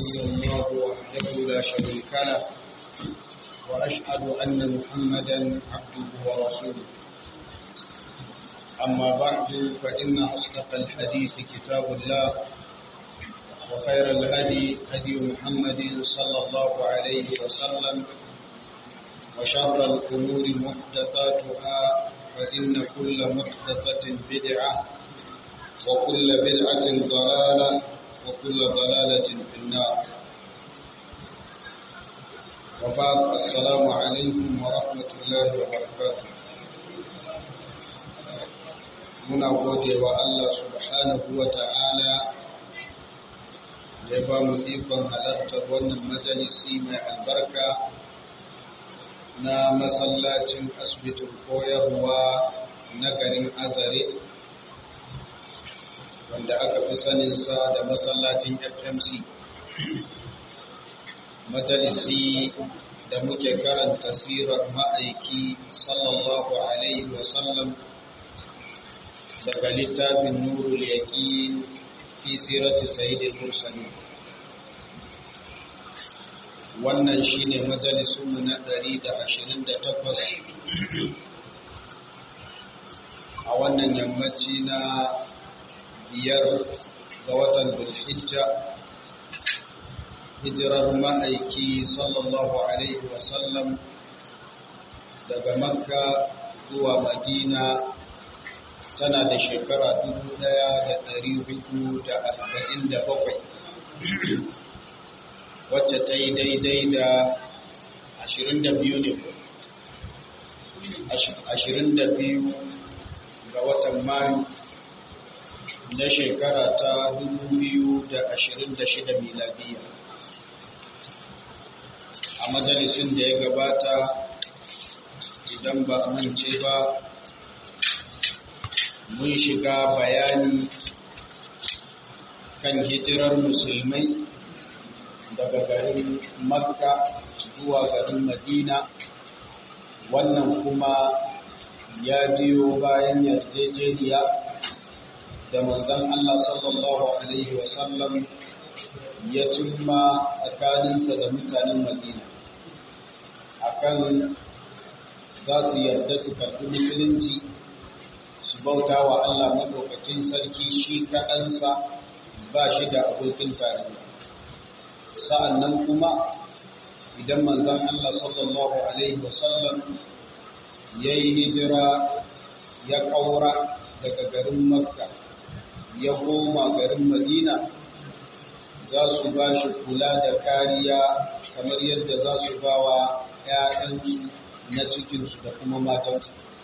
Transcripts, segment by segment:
إلا الله وحده لا شريك له وأشهد أن محمدا عبده ورسوله أما بعد فإن أصدق الحديث كتاب الله وخير الهدي هدي محمد صلى الله عليه وسلم وشر الأمور محدثاتها فإن كل محدثة بدعة وكل بدعة ضلالة وكل ضلالة في النار وبعد السلام عليكم ورحمة الله وبركاته muna gode wa Allah subhanahu wa ta'ala da ya ba mu ikon halartar wannan majalisi mai albarka na masallacin asibitin koyarwa na garin azare wanda aka fi saninsa da masallacin fmc majalisi da muke karanta sirar ma'aiki sallallahu alaihi wasallam daga littafin nurul yaqin fi sirati sayyidil mursalin wannan shine majalisun mu na 128 a wannan yammaci na biyar ga watan Dhulhijja hijirar ma'aiki sallallahu alaihi wasallam daga Makka zuwa Madina tana da shekara dubu ɗaya da ɗari hudu da arba'in da bakwai wacce ta yi daidai da ashirin da biyu ne ashirin da biyu ga watan mayu na shekara ta dubu biyu da ashirin da shida miladiya a majalisun da ya gabata idan ba a mance ba mun shiga bayani kan hijirar musulmai daga garin makka zuwa garin madina wannan kuma ya biyo bayan yarjejeniya da manzon Allah sallallahu alaihi wasallam ya cimma tsakaninsa da mutanen madina akan za su yarda su karɓi musulunci su bauta wa Allah maɗaukakin sarki shi kaɗansa ba shi da abokin tarayya sa'an nan kuma idan manzan Allah sallallahu Alaihi wasallam ya yi hijira ya ƙaura daga garin Makka ya koma garin Madina za su ba shi kula da kariya kamar yadda za su ba wa ‘ya'yansu na cikinsu da kuma matansu.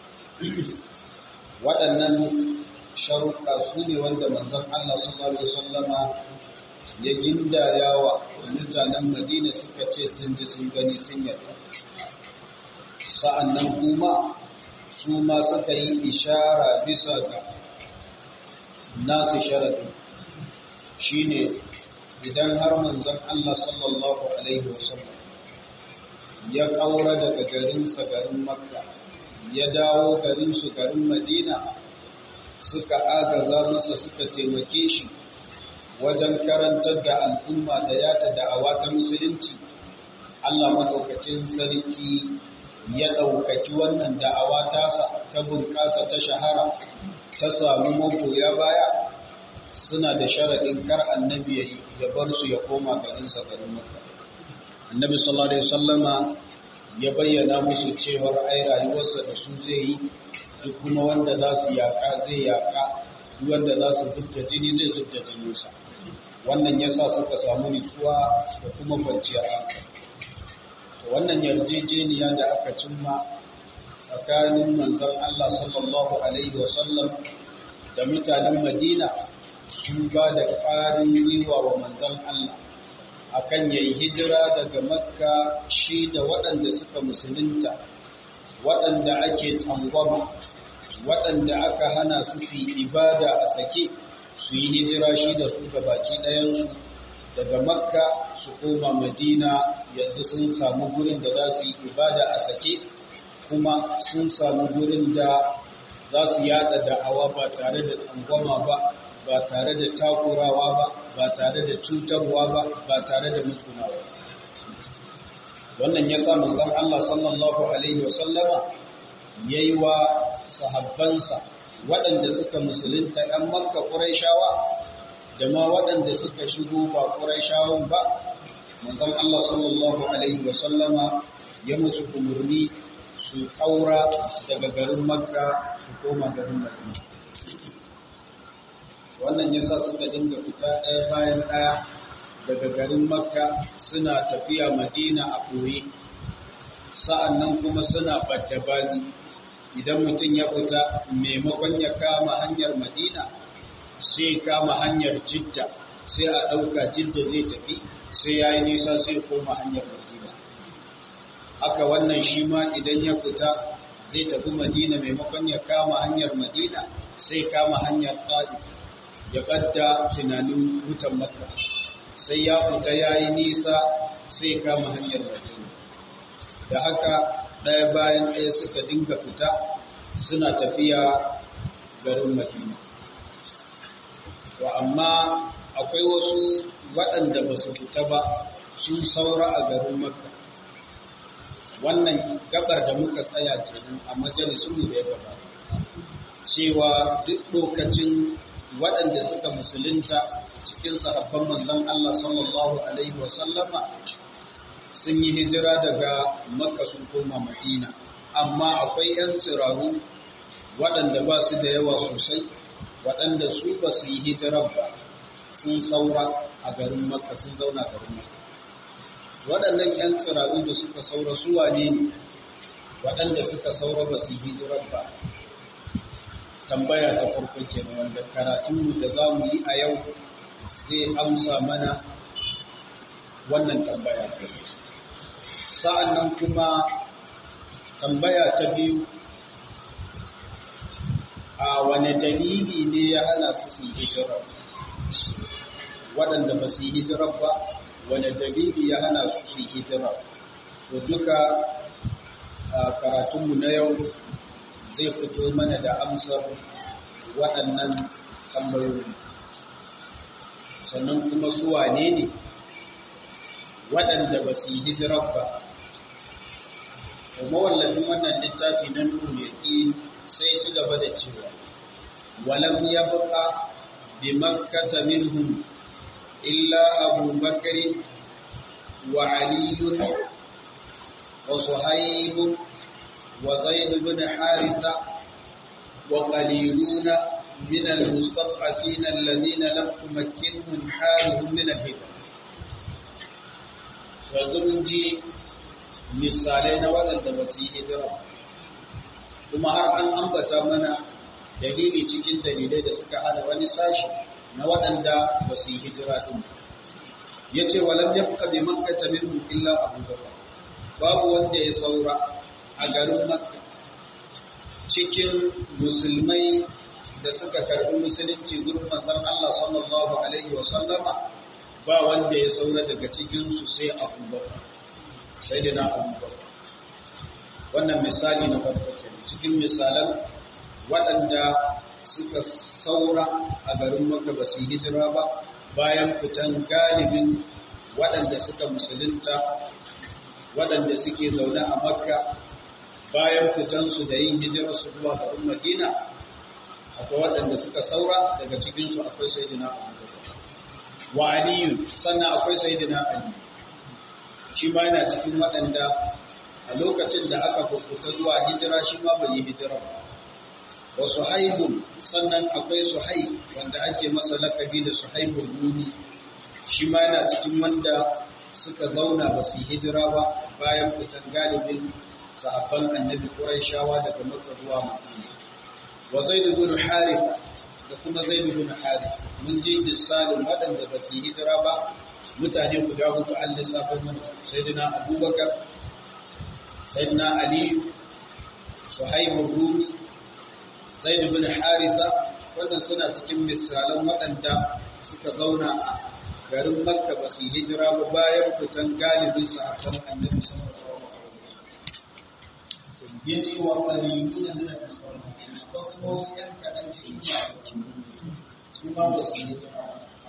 waɗannan sharuɗa su ne wanda manzon Allah sallallahu alaihi wasallama ya gindaya wa mutanen Madina suka ce sun ji sun gani sun yarda sa'annan kuma su ma suka yi ishara bisa ga nasu sharadi shine idan har manzon Allah sallallahu alaihi wasallam ya kaura daga garinsa garin Makka ya dawo garinsu garin Madina suka agaza masa suka taimake shi wajen karantar da al'umma da yada da'awa ta musulunci Allah madaukakin sarki ya ɗaukaki wannan da'awa tasa ta bunƙasa ta shahara ta samu magoya baya suna da sharaɗin kar annabi ya bar su ya koma garinsa garin Makka annabi sallallahu alaihi wasallama ya bayyana musu cewar ai rayuwarsa da su zai yi duk kuma wanda za su yaƙa zai yaƙa duk wanda za su zubta jini zai zubta jininsa wannan ya sa suka samu nutsuwa da kuma kwanciyar hankali wannan yarjejeniya da aka cimma tsakanin manzon Allah sallallahu alaihi wasallam da mutanen Madina sun ba da ƙarin gwiwa wa manzon Allah akan yayi hijira daga makka shi da waɗanda suka musulunta waɗanda ake tsangwama waɗanda aka hana su su ibada a sake su yi hijira shi da su ga baki ɗayansu daga makka su koma madina yanzu sun samu gurin da za su yi ibada a sake kuma sun samu gurin da za su yada da'awa ba tare da tsangwama ba ba tare da takurawa ba ba tare da cutarwa ba ba tare da musgunawa wannan ya sa manzon Allah sallallahu alaihi wasallama yayi wa sahabbansa waɗanda suka musulunta ‘yan makka ƙuraishawa da ma waɗanda suka shigo ba ƙuraishawan ba manzon Allah sallallahu alaihi wasallama ya musu umarni su ƙaura daga garin makka su koma garin madina wannan yasa suka dinga fita ɗaya bayan ɗaya daga garin makka suna tafiya madina a ɓoye sa'annan kuma suna ɓaddabani idan mutum ya fita maimakon ya kama hanyar madina sai kama hanyar jidda sai a ɗauka jidda zai tafi sai ya yi nisa sai koma hanyar madina haka wannan shi ma idan ya fita zai tafi madina maimakon ya kama hanyar madina sai kama hanyar ƙari ya ɓadda tunanin wutan makka sai ya fita ya yi nisa sai kama hanyar madina da haka ɗaya bayan ɗaya suka dinga fita suna tafiya garin madina wa amma akwai wasu waɗanda ba su fita ba sun saura a garin makka wannan gabar da muka tsaya kenan a majalisun da ya gabata cewa duk lokacin waɗanda suka musulunta cikin sahabban manzon Allah sallallahu alaihi wa sallama sun yi hijira daga makka sun koma madina amma akwai 'yan tsiraru waɗanda ba su da yawa sosai waɗanda su ba su yi hijirar ba sun saura a garin makka sun zauna garin makka waɗannan 'yan tsiraru da suka saura su wane ne waɗanda suka saura ba su yi hijirar ba tambaya ta farko kenan wanda karatunmu da za mu yi a yau zai amsa mana wannan tambaya sa'an nan kuma tambaya ta biyu a wane dalili ne ya hana su su yi hijirar waɗanda ba su yi hijirar ba wane dalili ya hana su su yi hijirar to duka karatunmu na yau zai fito mana da amsar waɗannan tambayoyi sannan kuma su wane ne waɗanda ba su yi hijirar ba mawallafin wannan littafi na nuna yaƙi sai ci gaba da cewa walam ya buƙa bi makkata minhum illa abu bakari wa aliyun wa suhaibu wa zaid bin haritha wa qaliluna min al-mustad'afin alladhina lam tumakkinhum haluhum min al-hijra wa ji misalai na waɗanda ba su yi hijira kuma har an ambata mana dalili cikin dalilai da suka hana wani sashi na waɗanda ba su yi hijira ɗin ya ce walam ya fuka bi makka minhum illa abu bakar babu wanda ya saura a garin makka cikin musulmai da suka karɓi musulunci gurin manzon Allah sallallahu alaihi wa sallama ba wanda ya saura daga cikinsu sai abu bakar sai da na abubakar wannan misali na farko cikin misalan waɗanda suka saura a garin maka ba su hijira ba bayan fitan galibin waɗanda suka musulunta waɗanda suke zaune a makka bayan fitansu da yin hijirarsu zuwa garin madina akwai waɗanda suka saura daga cikinsu akwai sai da na abubakar wa aliyu sannan akwai sai da na aliyu shi ma yana cikin waɗanda a lokacin da aka fukuta zuwa hijira shi ma bai yi hijira ba wa suhaibun sannan akwai suhaib wanda ake masa lakabi da suhaibun rumi shi ma yana cikin wanda suka zauna ba su yi hijira ba bayan fitan galibin sahabban annabi quraishawa daga makka zuwa madina wa zaid ibn harith da kuma zaid ibn harith mun ji misalin waɗanda ba su yi hijira ba mutane guda hudu an lissafin mana sayyidina abubakar sayyidina ali suhaibur rumi zaid ibn haritha wannan suna cikin misalan waɗanda suka zauna a garin makka ba su hijira ba bayan fitan galibin sahabban annabi sallallahu alaihi wasallam yini wa qaliluna min al-muslimin ko kuma yan kadan cikin su ma ba su hijira a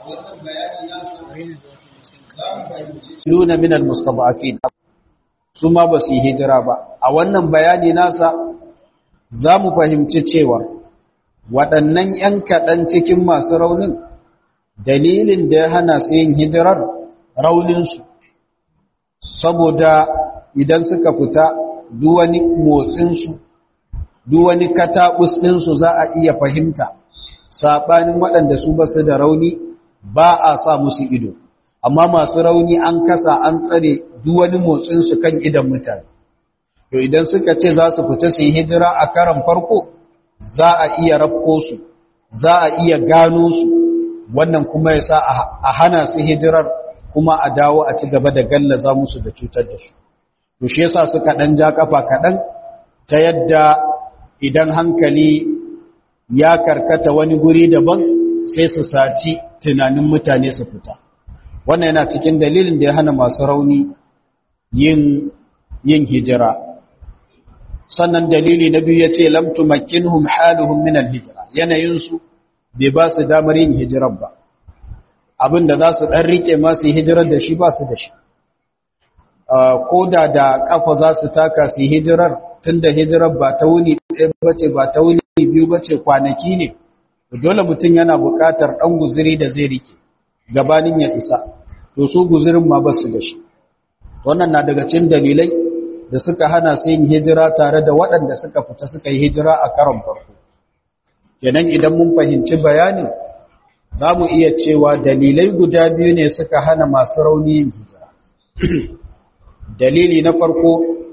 wannan bayani na za mu fahimci luna min almustada'afin su ma ba su yi hijira ba a wannan bayani nasa za mu fahimci cewa waɗannan 'yan kaɗan cikin masu raunin dalilin da ya hana su yin hijirar rauninsu saboda idan suka fita duwani motsinsu duwani kataɓus ɗinsu za a iya fahimta saɓanin waɗanda su ba su da rauni ba a sa musu ido amma masu rauni an kasa an tsare duwani motsinsu kan idan mutane to idan suka ce za su fita su yi hijira a karan farko za a iya rafko su za a iya gano su wannan kuma ya sa a hana su hijirar kuma a dawo a ci gaba da gallaza musu da cutar da su to shi yasa suka dan ja kafa kaɗan ta yadda idan hankali ya karkata wani guri daban sai su saci tunanin mutane su fita wannan yana cikin dalilin da ya hana masu rauni yin yin hijira sannan dalili na biyu yace lam tumakkinhum haluhum min al-hijra yanayinsu bai ba su damar yin hijirar ba abinda za su dan rike ma su hijirar da shi ba su da shi ko da da kafa za su taka su hijirar tunda hijirar ba ta wuni ɗaya bace ba ta wuni biyu bace kwanaki ne dole mutum yana buƙatar ɗan guziri da zai rike gabanin ya isa to su guzirin ma ba su da shi wannan na daga cikin dalilai da suka hana su yin hijira tare da waɗanda suka fita suka yi hijira a karon farko kenan idan mun fahimci bayanin za mu iya cewa dalilai guda biyu ne suka hana masu rauni yin hijira dalili na farko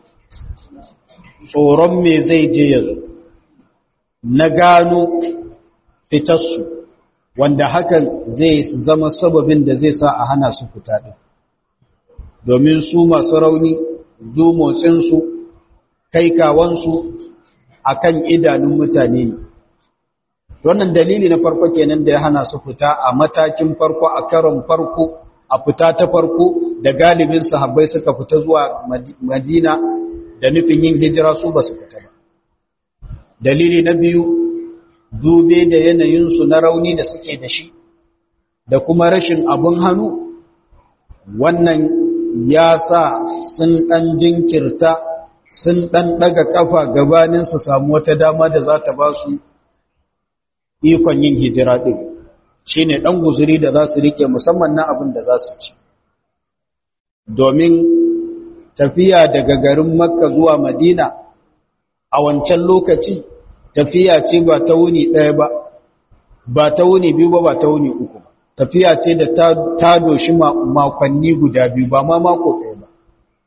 tsoron me zai je yanzu na gano fitarsu wanda hakan zai zama sababin da zai sa a hana su fita ɗin domin su masu rauni dumotsinsu kai kawansu a kan idanun mutane ne wannan dalili na farko kenan da ya hana su fita a matakin farko a karon farko a fita ta farko da galibin sahabbai suka fita zuwa madina da nufin yin hijira su ba su fita ba dalili na biyu dube da yanayinsu na rauni da suke da shi da kuma rashin abin hannu wannan ya sa sun ɗan jinkirta sun ɗan ɗaga ƙafa gabanin su samu wata dama da za ta ba su ikon yin hijira ɗin shi ne ɗan guzuri da za su rike musamman na abin da za su ci domin tafiya daga garin makka zuwa madina a wancan lokaci tafiya ce ba ta wuni ɗaya ba ba ta wuni biyu ba ba ta wuni uku ba tafiya ce da ta doshi makonni guda biyu ba ma mako ɗaya ba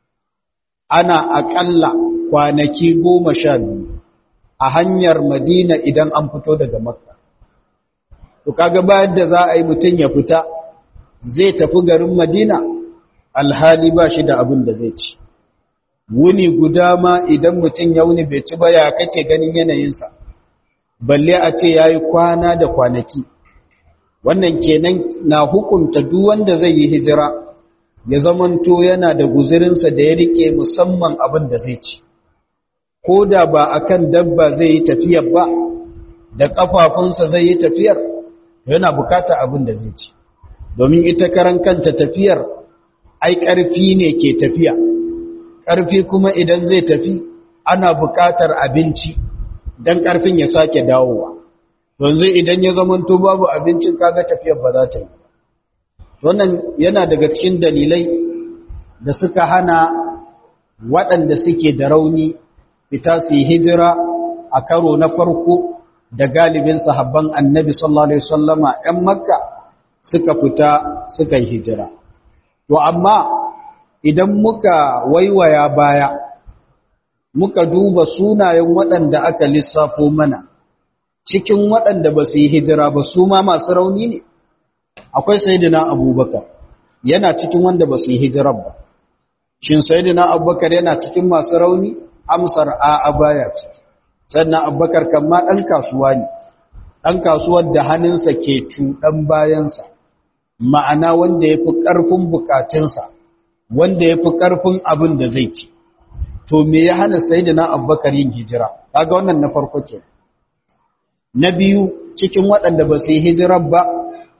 ana aƙalla kwanaki goma sha biyu a hanyar madina idan an fito daga makka to kaga bayan da za a yi mutum ya fita zai tafi garin madina alhali ba shi da abin da zai ci wuni guda ma idan mutum ya wuni bai ci ba ya kake ganin yanayinsa balle a ce ya yi kwana da kwanaki wannan kenan na hukunta duk wanda zai yi hijira ya zamanto yana da guzurinsa da ya rike musamman abin da zai ci ko da ba akan dabba zai yi tafiyar ba da kafafunsa zai yi tafiyar yana bukata abin da zai ci domin ita karan kanta tafiyar ai ƙarfi ne ke tafiya ƙarfi kuma idan zai tafi ana bukatar abinci don ƙarfin ya sake dawowa yanzu idan ya zamanto babu abincin kaga tafiyar ba za ta yi wannan yana daga cikin dalilai da suka hana waɗanda suke da rauni fita su yi hijira a karo na farko da galibin sahabban annabi sallallahu alaihi wasallama ‘yan makka suka fita suka yi hijira to amma idan muka waiwaya baya muka duba sunayen waɗanda aka lissafo mana cikin waɗanda ba su yi hijira ba su ma masu rauni ne akwai sayidina abubakar yana cikin wanda ba su yi hijirar ba shin sayidina abubakar yana cikin masu rauni amsar a baya ciki sannan abubakar kan ma ɗan kasuwa ne ɗan kasuwar da hannunsa ke cuɗan bayansa ma'ana wanda ya fi ƙarfin bukatunsa wanda ya fi ƙarfin abin da zai ci to me ya hana sayidina abubakar yin hijira kaga wannan na farko ke na biyu cikin waɗanda ba su yi hijirar ba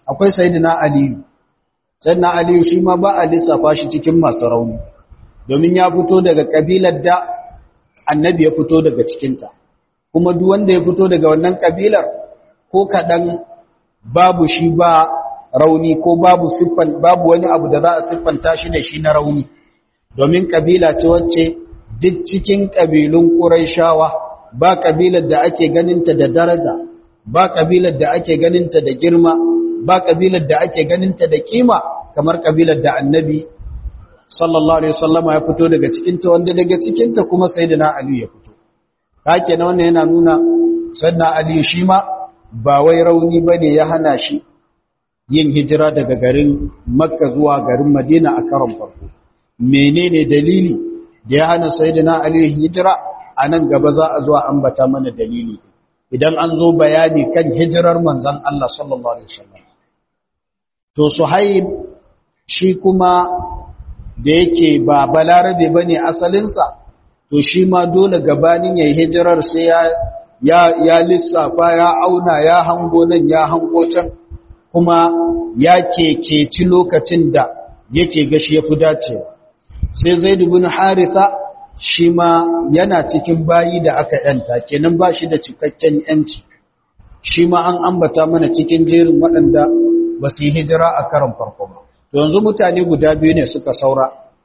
akwai sayyidina aliyu sayyidina aliyu shi ma ba a lissafa shi cikin masu rauni domin ya fito daga kabilar da annabi ya fito daga cikinta kuma duk wanda ya fito daga wannan kabilar ko kaɗan babu shi ba rauni ko babu siffan babu wani abu da za a siffanta shi da shi na rauni domin kabila ce wacce duk cikin kabilun ƙuraishawa ba kabilar da ake ganinta da daraja ba kabilar da ake ganinta da girma ba kabilar da ake ganinta da kima kamar kabilar da annabi sallallahu alaihi wasallama ya fito daga cikinta wanda daga cikinta kuma sayyidina ali ya fito hake na wannan yana nuna sayyidina ali shi ma ba wai rauni bane ya hana shi yin hijira daga garin makka zuwa garin madina a karon farko menene dalili da ya hana sayyidina ali hijira a nan gaba za a zuwa ambata mana dalili idan an zo bayani kan hijirar manzon Allah sallallahu alaihi wasallam to suhaib shi kuma da yake ba balarabe bane asalinsa to shi ma dole gabanin yayin hijirar sai ya ya ya lissafa ya auna ya hango nan ya hango can kuma ya kekeci lokacin da yake gashi ya fi dacewa sai zaid ibn haritha shi ma yana cikin bayi da aka yanta kenan ba shi da cikakken yanci shi ma an ambata mana cikin jerin waɗanda ba su yi hijira a karan farko ba yanzu mutane guda biyu ne suka saura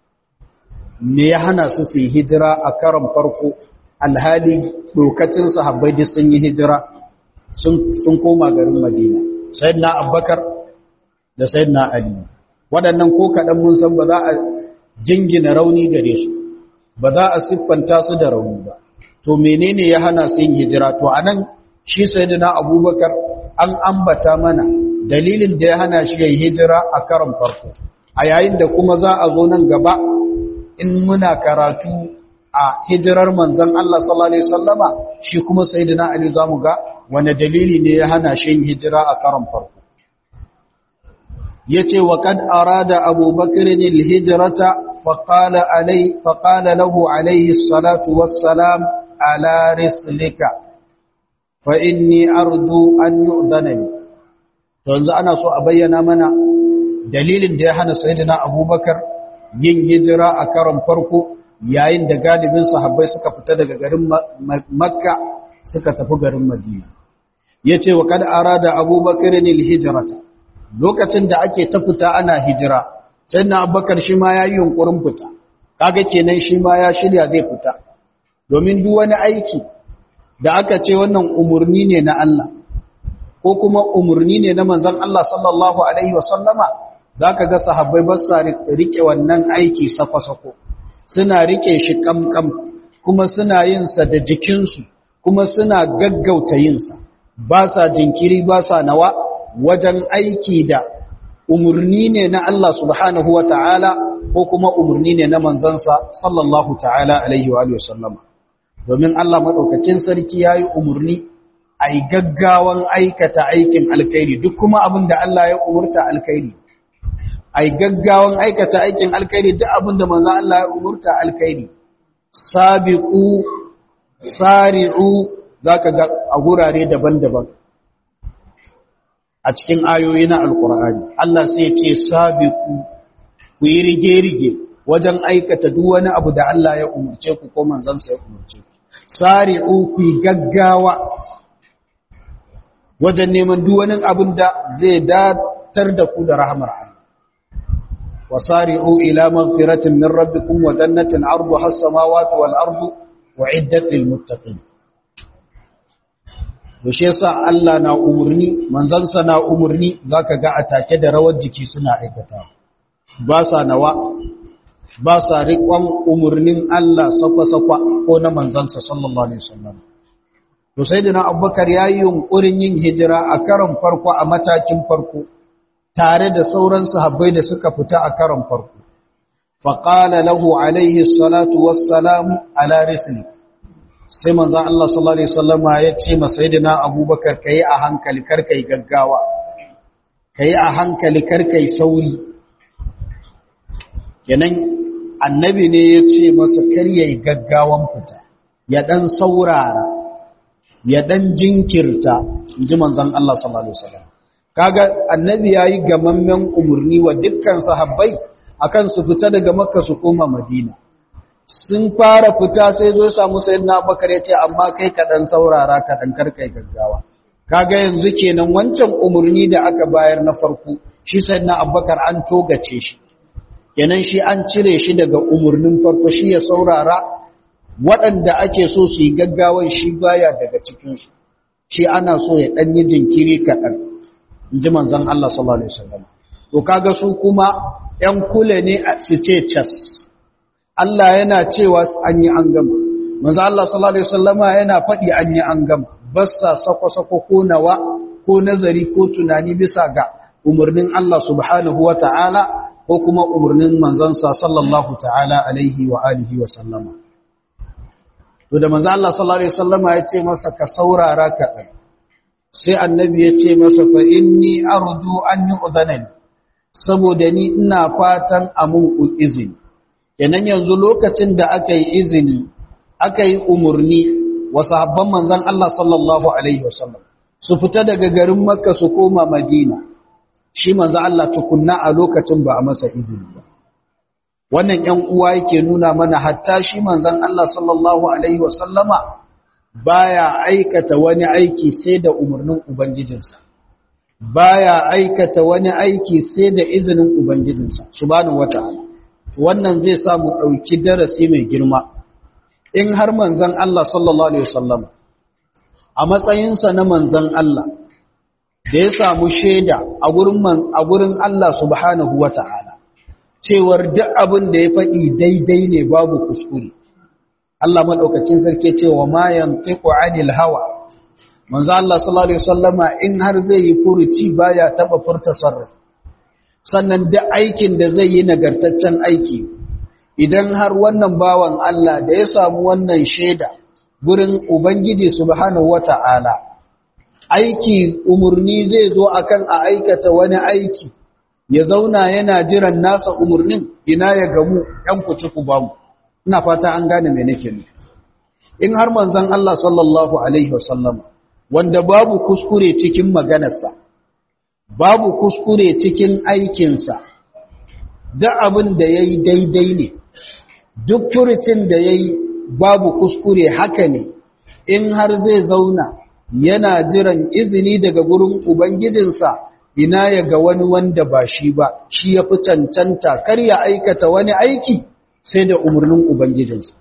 me ya hana su su yi hijira a karan farko alhali lokacin sahabbai duk sun yi hijira sun koma garin madina sayyidina abubakar da sayyidina ali waɗannan ko kaɗan mun san ba za a jingina rauni gare su ba za a siffanta su da rauni ba to menene ya hana su yin hijira to anan shi sayyidina abubakar an ambata mana dalilin da ya hana shi yin hijira a karon farko a yayin da kuma za a zo nan gaba in muna karatu a hijirar manzon Allah sallallahu alaihi wasallama shi kuma sayyidina ali zamu ga wani dalili ne ya hana shi yin hijira a karon farko yace wa kad arada abubakar al-hijrata faqala alai faqala lahu alayhi salatu wassalam ala rislika fa inni arju an yu'dhana li to yanzu ana so a bayyana mana dalilin da ya hana sayyidina abubakar yin hijira a karon farko yayin da galibin sahabbai suka fita daga garin makka suka tafi garin madina yace wa kad arada abubakar al-hijrata lokacin da ake ta fita ana hijira sai na abubakar shi ma ya yi yunkurin fita kaga kenan shi ma ya shirya zai fita domin duk wani aiki da aka ce wannan umarni ne na Allah ko kuma umarni ne na manzon Allah sallallahu alaihi wasallama zaka ga sahabbai ba sa rike wannan aiki sako-sako suna rike shi kamkam kuma suna yin sa da jikinsu kuma suna gaggauta yin sa ba sa jinkiri ba sa nawa wajen aiki da umarni ne na Allah subhanahu wa ta'ala ko kuma umarni ne na manzansa sallallahu ta'ala alaihi wa sallama. Domin Allah maɗaukakin sarki ya yi umarni a yi gaggawan aikata aikin alkairi duk kuma abin da Allah ya umurta alkairi. A yi gaggawan aikata aikin alkairi duk abin da manzan Allah ya umurta alkairi. Sabi'u, sari'u za ka ga a gurare daban-daban. a cikin ayoyi na alkur'ani Allah sai ce sabiku ku yi rige-rige wajen aikata duk wani abu da Allah ya umurce ku ko manzansa ya umurce ku sari'u ku yi gaggawa wajen neman duk wani abin da zai datar da ku da rahmar Allah wasari'u ila maghfiratin min rabbikum wa jannatin 'arduha as-samawati wal ardu u'iddat lil muttaqin yaushe yasa Allah na umurni manzansa na umurni zaka ga atake da rawar jiki suna aikata ba sa nawa ba sa riƙon umurnin Allah sakwa-sakwa ko na manzansa sallallahu alaihi wasallam to sayyidina Abubakar yayi yunkurin yin hijira a karon farko a matakin farko tare da sauran sahabbai da suka fita a karon farko faqala lahu alaihi salatu wassalamu ala rislik sai manzan Allah sallallahu Alaihi wasallama ya ce masaidina abubakar ka yi a hankali karka yi gaggawa ka yi a hankali karka yi sauri yanan annabi ne ya ce masa karya yi gaggawan fita ya ɗan saurara ya ɗan jinkirta ji manzan Allah sallallahu Alaihi wasallam kaga annabi yayi gamammen umurni wa dukkan sahabbai akan su fita daga makka su koma madina sun fara fita sai zo samu sayyidina abubakar ya ce amma kai ka dan saurara ka dan karkai gaggawa kaga yanzu kenan wancan umurni da aka bayar na farko shi sayyidina abubakar an togace shi kenan shi an cire shi daga umurnin farko shi ya saurara waɗanda ake so su yi gaggawan shi baya daga cikinsu shi ana so ya ɗan yi jinkiri kaɗan in ji manzan Allah sallallahu Alaihi wasallam to kaga su kuma ‘yan kule ne su ce cas Allah yana cewa an yi an gama manzan Allah sallallahu Alaihi wasallama yana faɗi an yi an gama basa sako-sako ko nawa ko nazari ko tunani bisa ga umarnin Allah subhanahu wa ta'ala ko kuma umarnin manzansa sallallahu ta'ala alaihi wa alihi wa sallama to da manzo Allah sallallahu alaihi wasallama ya ce masa ka saurara kaɗan sai annabi ya ce masa fa inni arju an yu'dhanani saboda ni ina fatan amun izini kenan yanzu lokacin da aka yi izini aka yi umurni wa sahabban manzon Allah sallallahu alaihi wasallam su fita daga garin Makka su koma Madina shi manzo Allah tukunna a lokacin ba a masa izini ba wannan ‘yan uwa yake nuna mana hatta shi manzan Allah sallallahu Alaihi wasallama baya aikata wani aiki sai da umarnin Ubangijinsa, baya aikata wani aiki sai da izinin Ubangijinsa, subhanahu wa ta'ala. Wannan zai samu ɗauki darasi mai girma, in har manzan Allah sallallahu Alaihi wasallama, a matsayinsa na manzan Allah, da ya samu shaida a gurin Allah subhanahu wa ta'ala. cewar duk abin da ya faɗi daidai ne babu kuskure Allah maɗaukacin sarki cewa ma yantiqu anil hawa manzo Allah sallallahu alaihi wasallama in har zai yi furuci baya taba furta sarra sannan duk aikin da zai yi nagartaccen aiki idan har wannan bawan Allah da ya samu wannan shaida gurin ubangiji subhanahu wata'ala aiki umurni zai zo akan a aikata wani aiki ya zauna yana jiran nasa umarnin ina ya gamu ‘yan kuci ku bamu, ina fata an gane mai nake ne. In har manzan Allah sallallahu Alaihi wasallama, wanda babu kuskure cikin maganarsa, babu kuskure cikin aikinsa, da abin da ya yi daidai ne, duk furucin da ya yi babu kuskure haka ne, in har zai zauna yana jiran izini daga gurin Ubangijinsa. ina ya ga wani wanda ba shi ba shi ya fi cancanta kar ya aikata wani aiki sai da umarnin ubangijinsa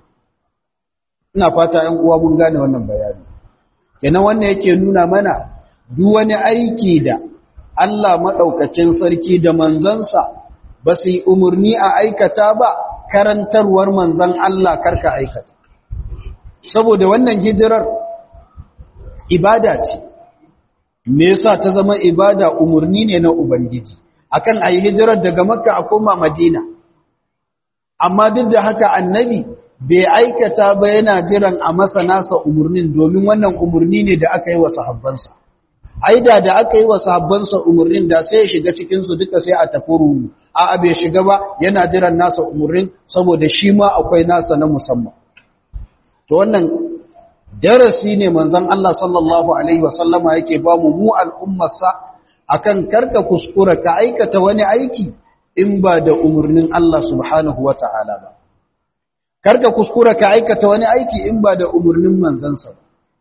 ina fata ‘yan uwa mun gane wannan bayani kenan wannan yake nuna mana duk wani aiki da Allah maɗaukacin sarki da manzansa ba su yi umarni a aikata ba karantarwar manzan Allah karka aikata saboda wannan hijirar ibada ce me yasa ta zama ibada umurni ne na ubangiji akan ayi hijirar daga makka a koma madina amma duk da haka annabi bai aikata ba yana jiran a masa nasa umurnin domin wannan umurni ne da aka yi wa sahabbansa aida da aka yi wa sahabbansa umurnin da sai ya shiga cikin su duka sai a tafi rumu a bai shiga ba yana jiran nasa umurnin saboda shi ma akwai nasa na musamman to wannan darasi ne manzon Allah sallallahu alaihi wasallama yake ba mu mu al'ummarsa akan karka kuskura ka aikata wani aiki in ba da umurnin Allah subhanahu wata'ala ba karka kuskura ka aikata wani aiki in ba da umurnin manzansa ba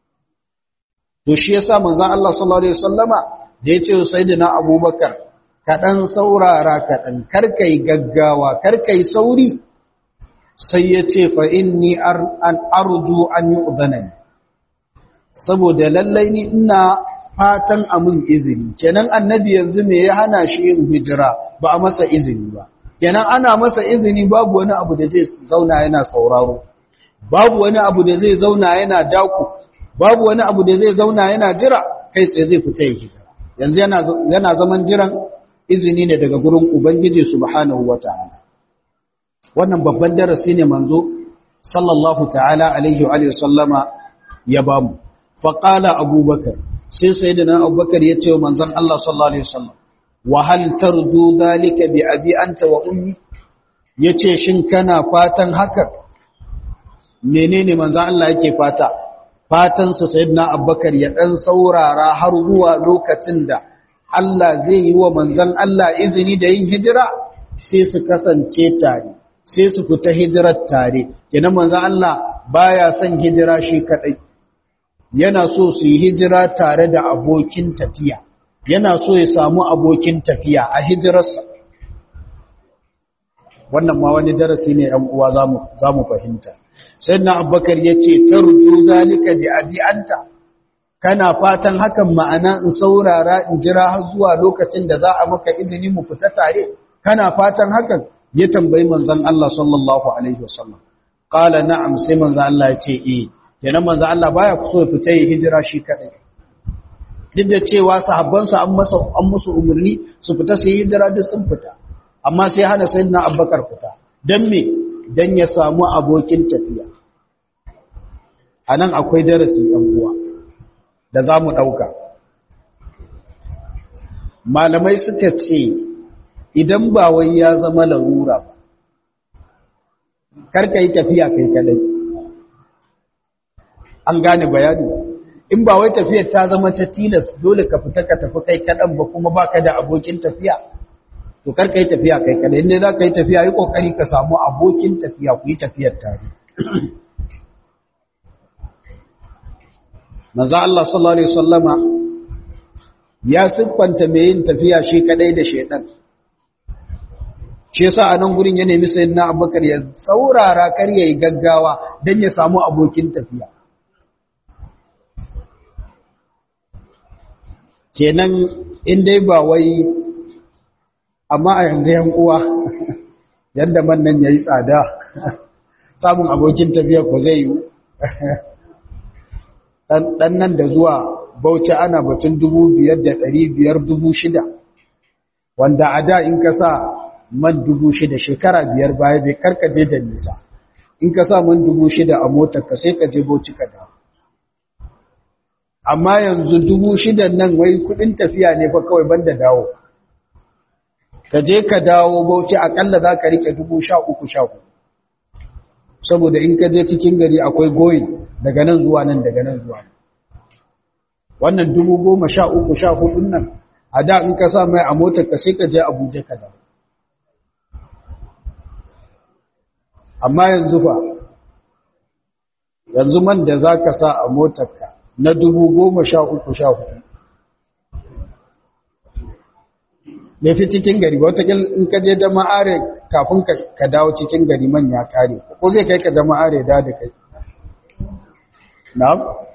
to shi yasa manzon Allah sallallahu alaihi wasallama da yace sayyidina Abubakar ka dan saurara ka dan karkai gaggawa karkai sauri sai yace fa inni an arju an yu'dhanani saboda lallai ni ina fatan amin izini kenan annabi yanzu me ya hana shi yin hijira ba a masa izini ba kenan ana masa izini babu wani abu da zai zauna yana sauraro babu wani abu da zai zauna yana daku babu wani abu da zai zauna yana jira kai tsaye zai fita yin hijira yanzu yana yana zaman jiran izini ne daga gurin ubangiji subhanahu wataala wannan babban darasi ne manzo sallallahu ta'ala alaihi wa sallama ya bamu faƙala abubakar sai sai da nan abubakar ya ce wa manzan Allah sallallahu Alaihi wasallam wahal tarju zalika bi abi anta wa ummi ya ce shin kana fatan haka menene manzan Allah yake fata fatansa sai na abubakar ya ɗan saurara har zuwa lokacin da Allah zai yi wa manzan Allah izini da yin hijira sai su kasance tare sai su fita hijirar tare kenan manzan Allah baya son hijira shi kadai yana so su yi hijira tare da abokin tafiya yana so ya samu abokin tafiya a hijirarsa wannan ma wani darasi ne ‘yan uwa za mu fahimta sai na abubakar ya ce tarju zalika bi adi'anta kana fatan hakan ma'ana in saurara in jira har zuwa lokacin da za a maka izini mu fita tare kana fatan hakan ya tambayi manzon Allah sallallahu alaihi wasallam qala na'am sai manzon Allah ya ce eh kenan manzon Allah baya so ya fita yi hijira shi kadai duk da cewa sahabbansa an masa an musu umarni su fita su yi hijira duk sun fita amma sai hana sayyidina Abubakar fita dan me dan ya samu abokin tafiya anan akwai darasi yan uwa da zamu dauka malamai suka ce idan ba wai ya zama larura ba karka yi tafiya kai kadai an gane bayani in ba wai tafiyar ta zama ta tilas dole ka fita ka tafi kai kadan ba kuma baka da abokin tafiya to karka yi tafiya kai kadai inda za ka yi tafiya yi kokari ka samu abokin tafiya ku yi tafiyar tare manzo Allah sallallahu alaihi wasallama ya siffanta mai yin tafiya shi kadai da shedan shi yasa a nan gurin ya nemi sayyidina Abubakar ya saurara kar yayi gaggawa dan ya samu abokin tafiya kenan in dai ba wai amma a yanzu yan uwa yanda man nan yayi tsada samun abokin tafiya ko zai yi dan nan da zuwa Bauchi ana batun dubu biyar da ɗari biyar dubu shida wanda a da in ka sa man dubu shida shekara biyar baya bai karkaje da nisa in ka sa man dubu shida a motar ka sai ka je Bauchi ka dawo amma yanzu dubu shidan nan wai kudin tafiya ne fa kawai banda dawo ka je ka dawo bauchi akalla za ka rike dubu sha uku sha uku saboda in ka je cikin gari akwai goyin daga nan zuwa nan daga nan zuwa wannan dubu goma sha uku sha hudun nan a da in ka sa mai a motar ka sai ka je abuja ka dawo amma yanzu fa yanzu man da za ka sa a motar ka na dubu goma sha uku sha hudu bai fi cikin gari watakil in ka je jama'are kafin ka dawo cikin gari man ya kare ko zai kai ka jama'are da da kai na'am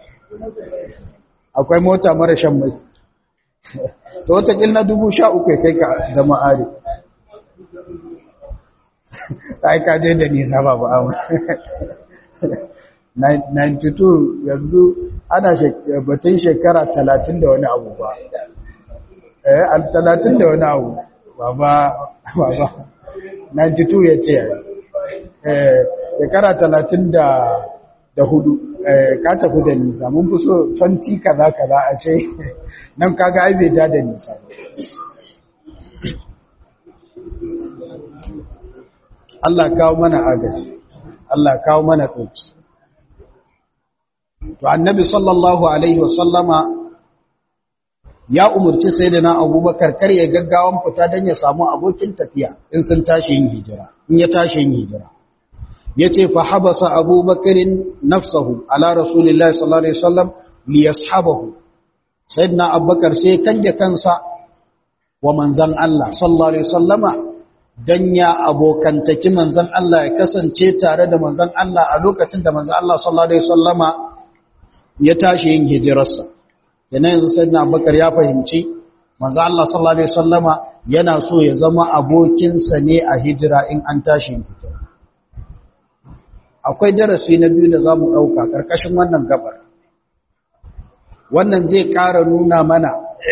akwai mota mara shan mai to watakil na dubu sha uku ya kai ka jama'are ai ka je da nisa ba ba 92 yanzu ana batun shekara 30 da wani abu ba eh al 30 da wani abu baba baba 92 ya ce eh shekara 30 da da hudu eh ka tafi da nisa mun fi so fanti kaza kaza a ce nan kaga ai bai da da nisa Allah kawo mana agaji Allah kawo mana ɗauki to annabi sallallahu alaihi wasallama ya umurci sayyidina abubakar kar ya gaggawan fita dan ya samu abokin tafiya in sun tashi yin hijira in ya tashi yin hijira yace fa habasa abubakarin nafsahu ala rasulillahi sallallahu alaihi wasallam li yashabahu sayyidina abubakar sai kanje kansa wa manzan Allah sallallahu alaihi wasallama dan ya abokantaki manzan Allah ya kasance tare da manzan Allah a lokacin da manzan Allah sallallahu alaihi wasallama ya tashi yin hijirarsa yana yanzu sayyidina abubakar ya fahimci manzo Allah sallallahu alaihi wasallama yana so ya zama abokinsa ne a hijira in an tashi yin hijira akwai darasi na biyu da zamu dauka karkashin wannan gabar wannan zai ƙara nuna mana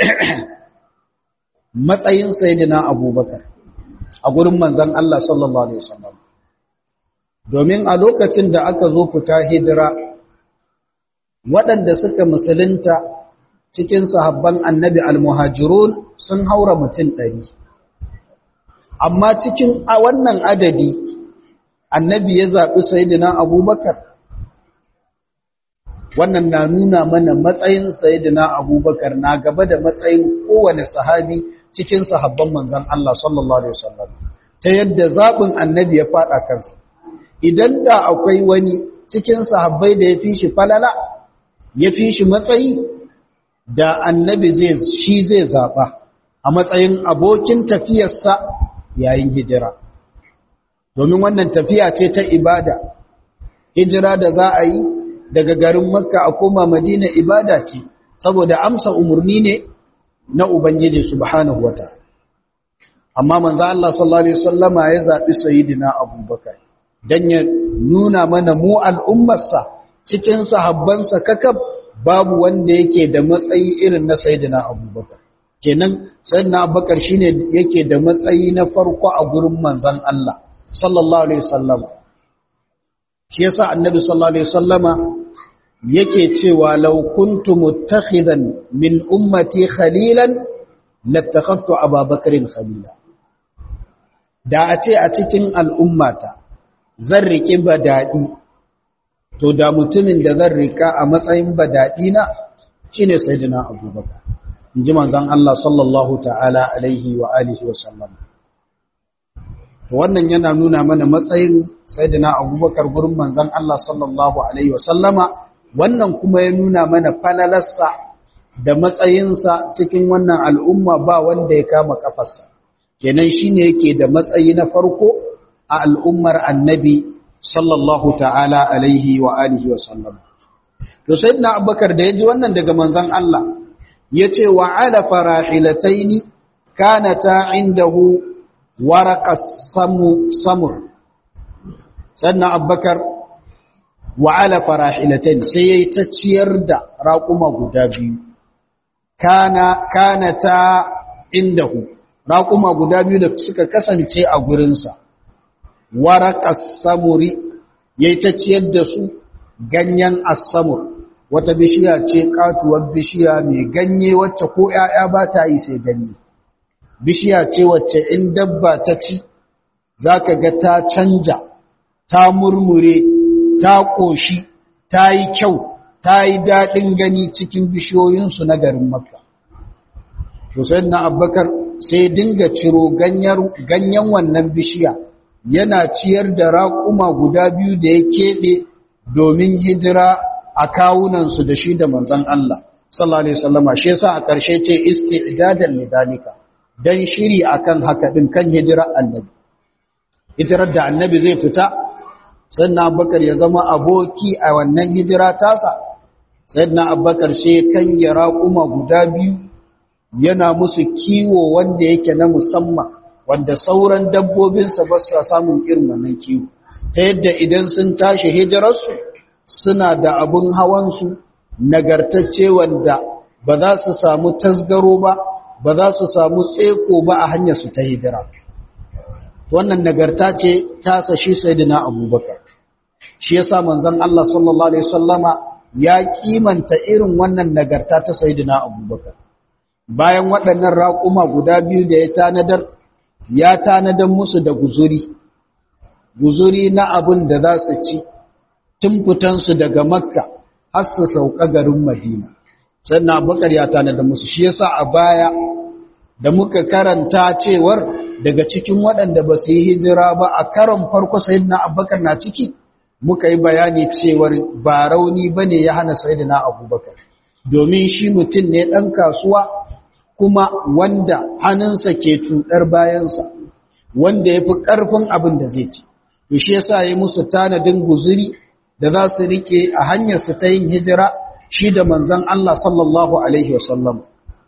matsayin sayyidina abubakar a gurin manzon Allah sallallahu alaihi wasallam domin a lokacin da aka zo fita hijira waɗanda suka musulunta cikin sahabban annabi almuhajirun sun haura mutum ɗari amma cikin a wannan adadi annabi ya zaɓi sayidina abubakar wannan na nuna mana matsayin sayyidina abubakar na gaba da matsayin kowane sahabi cikin sahabban manzan Allah sallallahu alaihi wasallam ta yadda zaɓin annabi ya faɗa kansa idan da akwai wani cikin sahabbai da ya fi shi falala ya fi shi matsayi da annabi zai shi zai zaɓa a matsayin abokin tafiyarsa yayin hijira domin wannan tafiya ce ta ibada hijira da za a yi daga garin makka a koma madina ibada ce saboda amsa umarni ne na ubangiji subhanahu wata amma manzo Allah sallallahu alaihi wasallama ya zabi sayyidina abubakar dan ya nuna mana mu al'ummarsa cikin sahabbansa kakab babu wanda yake da matsayi irin na sayyidina abubakar kenan sayyidina abubakar shine yake da matsayi na farko a gurin manzon Allah sallallahu alaihi wasallama shi yasa annabi sallallahu alaihi wasallama yake cewa law kuntu muttakhidan min ummati khalilan lattakhadtu ababakarin khalila da a ce a cikin al'ummata zan riki badadi to da mutumin da zan rika a matsayin badadi na shine sayyidina abubakar inji manzon Allah sallallahu ta'ala alaihi wa alihi wa sallam wannan yana nuna mana matsayin sayyidina abubakar gurin manzon Allah sallallahu alaihi wasallama wannan kuma ya nuna mana falalarsa da matsayinsa cikin wannan al'umma ba wanda ya kama kafarsa kenan shine yake da matsayi na farko a al'ummar annabi sallallahu ta'ala alaihi wa alihi wasallam to sayyidina abubakar da yaji wannan daga manzon Allah yace wa ala farahilataini kanata indahu waraqas samu samur sannan abbakar wa ala farahilatain sai yayi ta ciyar da raƙuma guda biyu kana kana ta indahu raƙuma guda biyu da suka kasance a gurinsa waraqas samuri yayi ta ciyar da su ganyen as-samur wata bishiya ce katuwar bishiya mai ganye wacce ko 'ya'ya ba ta yi sai ganye bishiya ce wacce in dabba ta ci za ka ga ta canja ta murmure ta ƙoshi ta yi kyau ta yi daɗin gani cikin bishiyoyinsu na garin makka Hussein na abbakar sai dinga ciro ganyen wannan bishiya yana ciyar da raƙuma guda biyu da ya keɓe domin hijira a kawunansu da shi da manzan Allah sallallahu alaihi wasallama shi yasa a ƙarshe ce isti'dadan lidalika dan shiri akan haka din kan hijirar annabi hijirar da annabi zai fita sannan abubakar ya zama aboki a wannan hijira tasa sannan abubakar sai kan ya raƙuma guda biyu yana musu kiwo wanda yake na musamman wanda sauran dabbobinsa ba su samun irin wannan kiwo ta yadda idan sun tashi hijirarsu suna da abin hawansu nagartacce wanda ba za su samu tasgaro ba ba za su samu tseko ba a hanyar su ta hijira wannan nagarta ce ta sashi sayyidina abubakar shi yasa manzon Allah sallallahu alaihi wasallama ya kimanta irin wannan nagarta ta sayyidina abubakar bayan waɗannan raƙuma guda biyu da ya tanadar ya tanadar musu da guzuri guzuri na abin da za su ci tun fitansu daga makka har su sauka garin madina sannan abubakar ya tanadar musu shi yasa a baya da muka karanta cewar daga cikin waɗanda ba su yi hijira ba a karon farko sayyidina abubakar na ciki muka yi bayani cewar ba rauni ba ne ya hana sayyidina abubakar domin shi mutum ne ɗan kasuwa kuma wanda hannunsa ke cuɗar bayansa wanda ya fi ƙarfin abin da zai ci to shi yasa ya musu tanadin guzuri da za su riƙe a hanyarsu ta yin hijira shi da manzon Allah sallallahu alaihi wasallam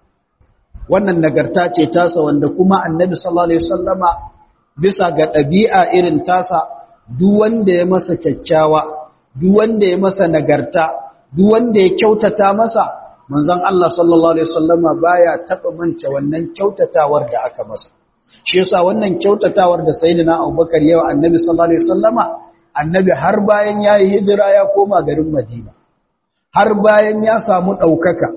wannan nagarta ce tasa wanda kuma annabi sallallahu alaihi wasallama bisa ga ɗabi'a irin tasa duk wanda ya masa kyakkyawa duk wanda ya masa nagarta duk wanda ya kyautata masa manzon Allah sallallahu alaihi wasallama baya taba manta wannan kyautatawar da aka masa shi yasa wannan kyautatawar da sayyidina Abubakar yawa annabi sallallahu alaihi wasallama annabi har bayan yayi hijira ya koma garin Madina har bayan ya samu daukaka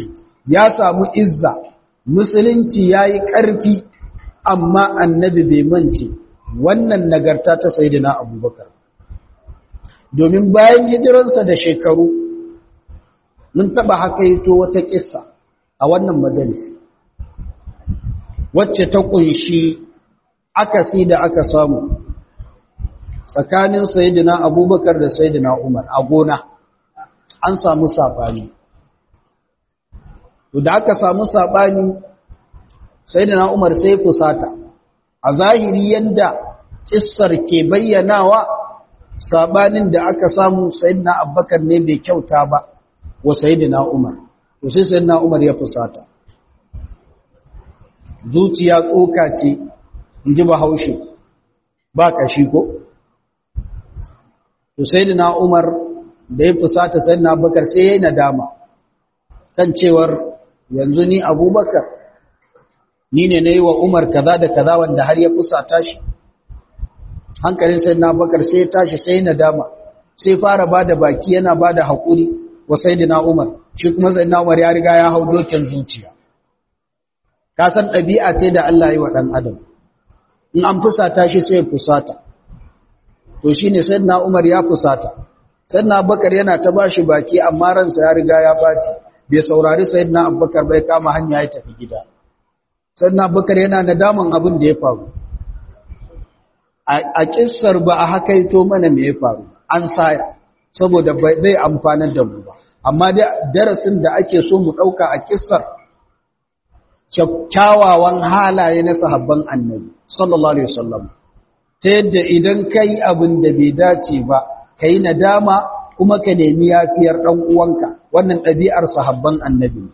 ya samu izza musulunci yayi karfi amma annabi bai mance wannan nagarta ta sayyidina Abubakar domin bayan hijiransa da shekaru mun taba hakaito wata kissa a wannan majalisi wacce ta kunshi akasi da aka samu tsakanin sayyidina abubakar da sayyidina umar a gona an samu sabani to da aka samu sabani sayyidina umar sai fusata a zahiri yanda kissar ke bayyanawa sabanin da aka samu sayyidina abubakar ne bai kyauta ba wa sayyidina umar to sai sayyidina umar ya fusata zuciya tsoka ce in ji bahaushe ba kashi ko to sayyidina umar da ya fusata sayyidina abubakar sai ya yi nadama kan cewar yanzu ni abubakar ni ne na yi wa umar kaza da kaza wanda har ya fusata shi hankalin sayyidina abubakar sai ya tashi sai nadama sai fara ba da baki yana ba da haƙuri wa sayyidina umar shi kuma sayyidina umar ya riga ya hau dokin zuciya ka san ɗabi'a ce da Allah yi wa ɗan adam in an fusata shi sai fusata to shi ne sayyidina umar ya fusata sayyidina abubakar yana ta ba shi baki amma ransa ya riga ya baci bai saurari sayyidina abubakar bai kama hanya ya tafi gida sayyidina abubakar yana nadaman abin da ya faru a kissar ba a hakaito mana me ya faru an saya saboda bai amfanar da mu ba amma darasin da ake so mu ɗauka a kissar kyawawan halaye na sahabban annabi sallallahu alaihi wasallam ta yadda idan kai abin da bai dace ba kai nadama kuma ka nemi yafiyar dan uwanka wannan ɗabi'ar sahabban annabi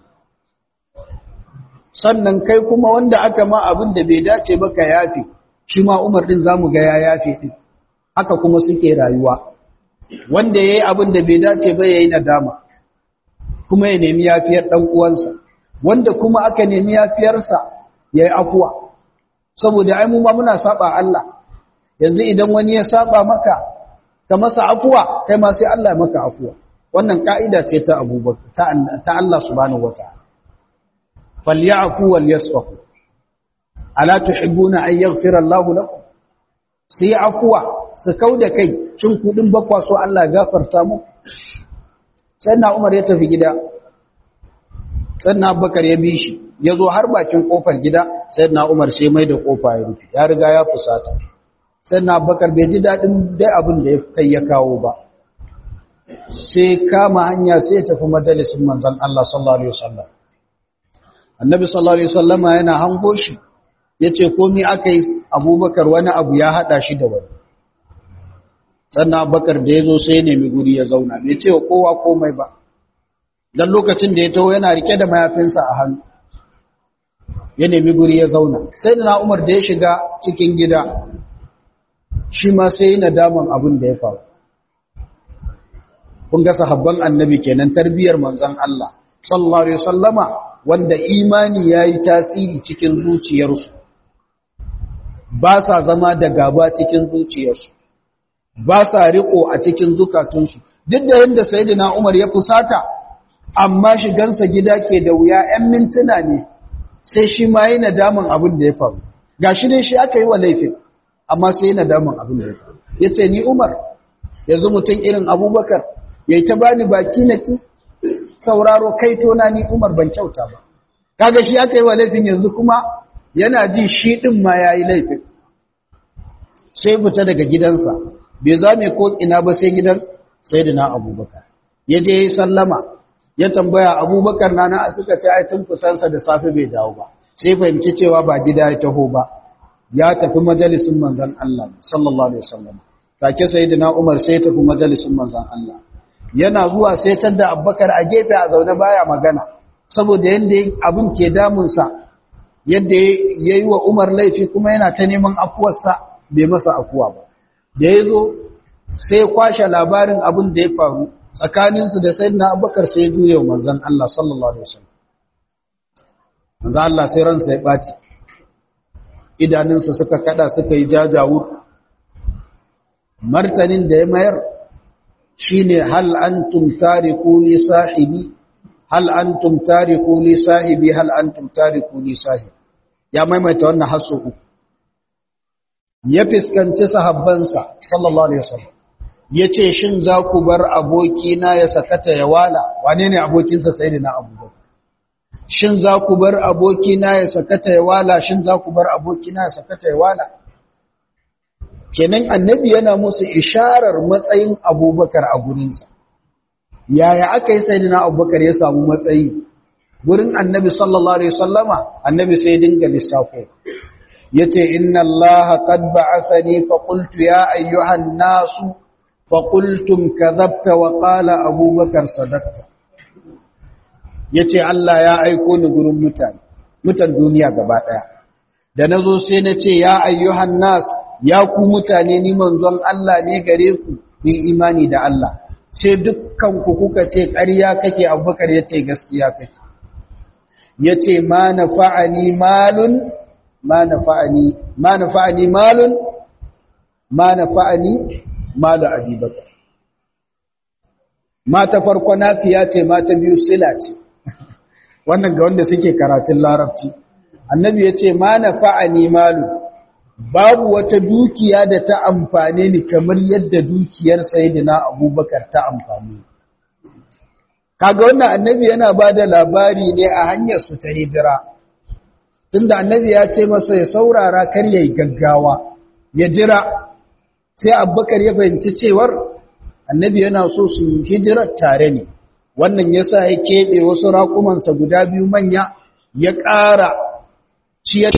sannan kai kuma wanda aka ma abin da bai dace ba ka yafi shi ma Umar din zamu ga ya yafe din haka kuma suke rayuwa wanda yayi abin da bai dace ba yayi nadama kuma ya nemi yafiyar dan uwansa wanda kuma aka nemi yafiyarsa yayi afuwa saboda ai mu ma muna saba Allah yanzu idan wani ya saba maka ka masa afuwa kai ma sai Allah ya maka afuwa wannan kaida ce ta Abubakar ta ta Allah subhanahu wataala falyafu walyasfahu ala tuhibbuna an yaghfira Allahu lakum sai afuwa su kauda kai shin kudin bakwa so Allah gafarta mu sai na Umar ya tafi gida sai na Abubakar ya bi shi ya zo har bakin kofar gida sai na Umar sai mai da kofa ya rufe ya riga ya fusata sai na Abubakar bai ji dadin dai abin da ya kai ya kawo ba sai kama hanya sai ya tafi majalisin manzon Allah sallallahu alaihi wasallam annabi sallallahu alaihi wasallama yana hango shi yace komai akai abubakar wani abu ya hada shi da wani sannan abubakar da yazo sai ya nemi guri ya zauna bai ce kowa komai ba dan lokacin da ya taho yana rike da mayafinsa a hannu ya nemi guri ya zauna sai da umar da ya shiga cikin gida shi ma sai yi nadaman abin da ya faru kun ga sahabban annabi kenan tarbiyar manzon Allah sallallahu alaihi wasallama wanda imani ya yi tasiri cikin zuciyarsu ba sa zama da gaba cikin zuciyarsu ba sa riko a cikin zukatunsu duk da yadda sayidina umar ya fusata amma shigansa gida ke da wuya 'yan mintuna ne sai shi ma yi nadaman abin da ya faru ga shi dai shi aka yi wa laifin amma sai yi nadaman abin da ya faru ya ce ni umar yanzu mutum irin abubakar ya yi ta bani baki na ki sauraro kai tona ni Umar ban kyauta ba kaga shi aka yi wa laifin yanzu kuma yana ji shi din ma yayi laifin sai fita daga gidansa bai zame ko ina ba sai gidan sayyidina Abubakar ya je yi sallama ya tambaya Abubakar na na suka ce ai tun fitansa da safe bai dawo ba sai fahimci cewa ba gida ya taho ba ya tafi majalisin manzon Allah sallallahu alaihi wasallam take sayyidina Umar sai ya tafi majalisin manzon Allah yana zuwa sai tadda abbakar a gefe a zaune baya magana saboda yadda abin ke damunsa yadda ya yi wa umar laifi kuma yana ta neman afuwarsa bai masa afuwa ba da ya zo sai ya kwashe labarin abin da ya faru tsakaninsu da sai na abbakar sai ya juya wa manzan Allah sallallahu alaihi wasallam manzan Allah sai ransa ya ɓaci idanunsa suka kada suka yi jajawur martanin da ya mayar shine hal antum tariku li sahibi hal antum tariku li sahibi hal antum tariku li sahibi ya maimaita wannan haso uku ya fiskanci sahabbansa sallallahu alaihi wasallam ya ce shin za ku bar abokina ya sakata ya wala wane ne abokinsa sai da na abubakar shin za ku bar abokina ya sakata ya wala shin za ku bar abokina ya sakata ya wala kenan annabi yana musu isharar matsayin abubakar a gurinsa yaya aka yi sai da na abubakar ya samu matsayi gurin annabi sallallahu alaihi wasallama annabi sai dinga lissafo yace inna allaha qad ba'athani fa qultu ya ayyuhan nasu faƙultum kazabta wa ƙala abubakar sadakta ya ce Allah ya aiko ni gurin mutane mutan duniya gaba ɗaya da na zo sai na ce ya ayyuhan nas ya ku mutane ni manzon Allah ne gare ku yin imani da Allah sai dukkan ku kuka ce ƙarya kake abubakar ya ce gaskiya kake ya ce ma na fa'ani malun ma na fa'ani ma na fa'ani malun ma na fa'ani malu abubakar mata farko nafiya ce mata biyu sila ce wannan ga wanda suke karatun larabci annabi ya ce ma na fa'ani malu babu wata dukiya da ta amfane ni kamar yadda dukiyar sayidina abubakar ta amfane kaga wannan annabi yana ba da labari ne a hanyar su ta hijira tunda annabi ya ce masa ya saurara kar ya yi gaggawa ya jira sai abubakar ya fahimci cewar annabi yana so su hijirar tare ne wannan ya sa ya keɓe wasu raƙumansa guda biyu manya ya ƙara ciyar